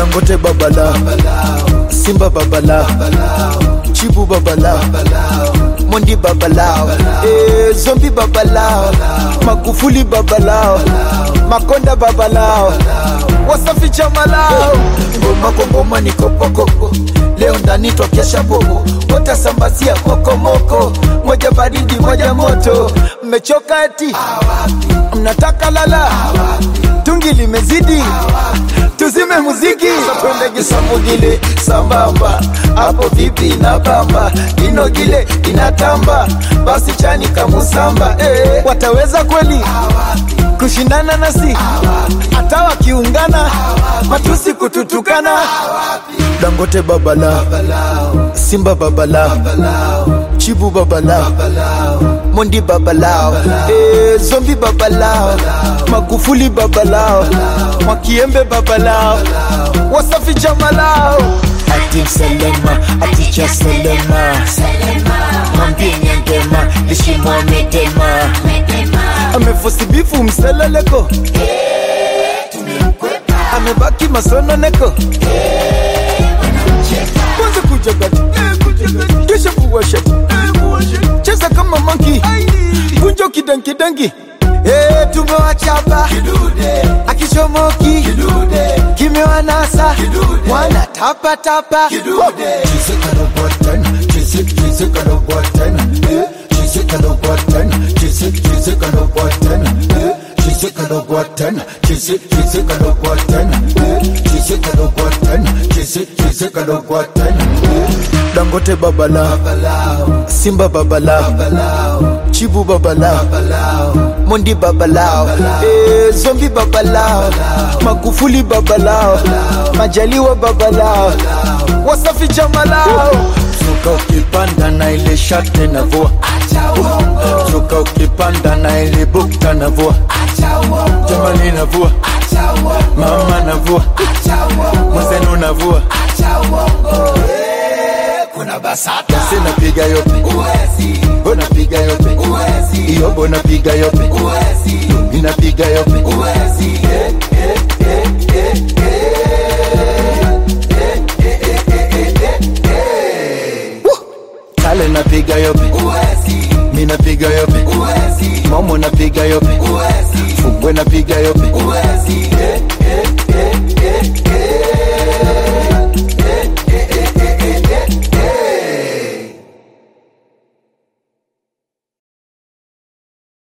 dangote babala simba babala chibu babala mondi babalao eh, zombi babalao magufuli babalao makonda babalao wasafi chamalao ngoma kwa ngoma ni kopokoko leo ndani twakesha bobo watasambazia kokomoko moja baridi moja moto mmechoka eti mnataka lala tungi limezidi tuzime muziki twende gisamugile sambamba hapo vipi na bamba inogile inatamba basi chani kamusamba eh, wataweza kweli kushindana nasi hata wakiungana matusi kututukana dangote babala simba babala chibu babala mondi babalao eh, zombi babalao magufuli babalao mwakiembe babalao wasafi jamalao ati selema aticha selema mwambie nyangema lishimwa medema amefosibifu mseleleko amebaki masononeko kwanza kuja gati kisha kuwashati cheza kama manki kunjo kidankidangi Hey, tumewachapa akichomoki kimewanasa wana tapatapa dangote babala simba babala chibu babala mondi babalao eh, zombi babalao magufuli babalao majaliwa babalao wasafi jamalao suka ukipanda na ile shate na vua suka ukipanda na ile bukta na vua jamani na vua mama na vua mwenzenu na vua kuna basata sinapiga yope uwezi unapiga yope uwezi iyobo napiga yope uwezi inapiga yope uwezi